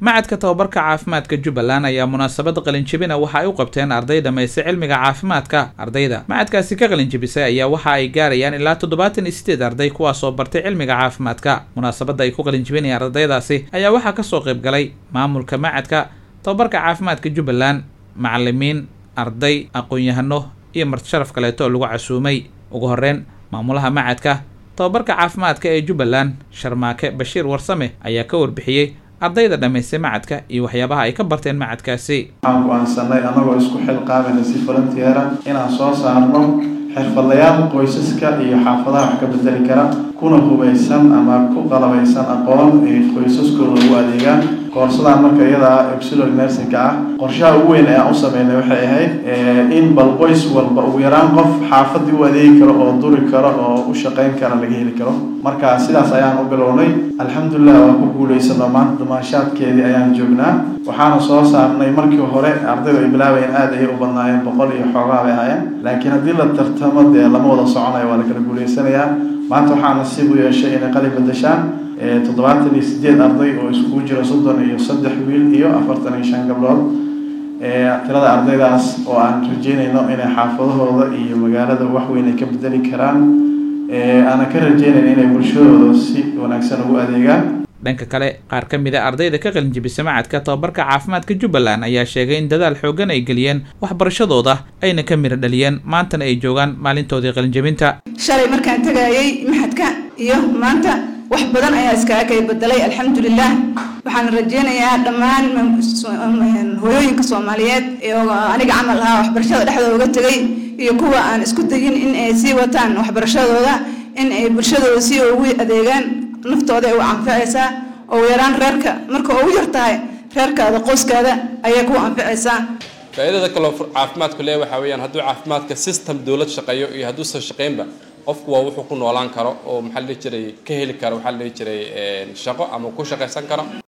macadka tababarka caafimaadka jubbaland ayaa munaasabada qalinjibina waxa ay u qabteen arday dhamaystay cilmiga caafimaadka ardayda macadkaasi ka qalinjibisay ayaa waxa ay gaarayaan ilaa toddobaatan iyo sideed arday kuwaasoo bartay cilmiga caafimaadka munaasabada ay ku qalinjibinayaan ardaydaasi ayaa waxaa kasoo qayb galay maamulka macadka tababarka caafimaadka jubbaland macalimiin arday aqoon-yahano iyo marti sharaf kaleeto oo lagu casuumay ugu horeyn maamulaha macadka tababarka caafimaadka ee jubbaland sharmaake bashiir warsame ayaa ka warbixiyey ardayda dhammaystay macadka iyo waxyaabaha ay ka barteen macadkaasi waxaan go-aansanay annagoo isku xilqaamayna si volunteera inaan soo saarno xirfadlayaal qoysaska iyo xaafadaha wax ka bedeli kara kuna hubaysan ama ku qalabaysan aqoon ay qoysaskooda ugu adeegaan koorsadaan marka iyadaa epsilon nersinka ah qorshaha ugu weyn ayaan u sameynay waxay ahayd in bal qoys walba ugu yaraan qof xaafadii u adeegi karo oo duri karo oo u shaqayn kara laga heli karo marka sidaas ayaan u bilownay alxamdulilah waan ku guulaysanoo maanta dumaashaadkeedii ayaan joognaa waxaana soo saarnay markii hore ardaydu ay bilaabayeen aada ayay u badnaayeen boqol iyo xoogaa bay ahaayeen laakiin haddii la tartamo dee lama wada soconayo waa la kala guulaysanayaa maanta waxaa nasiib u yeeshay inay qalin bedeshaan toddobaatan iyo sideed arday oo iskugu jira soddon iyo saddex wiil iyo afartan iyo shan gabdhood tirada ardaydaas oo aan rajeynayno inay xaafadahooda iyo magaalada waxweyn ay ka bedeli karaan aanan ka rajeynayno inay bulshadooda si wanaagsan ugu adeegaan dhanka kale qaar ka mid a ardayda ka qalinjibisa macadka tababarka caafimaadka jubbaland ayaa sheegay in dadaal xoogan ay geliyeen waxbarashadooda ayna ka miro dhaliyeen maantana ay joogaan maalintoodii qalinjibinta shalay markaan tagayay maxadka iyo maanta wax badan ayaa iskaga kay bedelay alxamdulilah waxaan rajeynayaa dhammaan hooyooyinka soomaaliyeed ee aniga camal ahaa waxbarashada dhexdooda uga tegay iyo kuwa aan isku dayin in ay sii wataan waxbarashadooda in ay bulshadooda si ugu adeegaan naftooda ay u anficaysaa oo yaraan reerka marka ugu yar tahay reerkaada qoyskaada ayay ku anficaysaa faa'iidada kaloo caafimaadku leeyahay waxaa weeyaan hadduu caafimaadka system dowlad shaqeeyo iyo hadduusan shaqeynba qofku waa wuxuu ku noolaan karo oo maxaa la dhihi jiray ka heli karo waxaa la dhihi jiray shaqo ama ku shaqaysan karo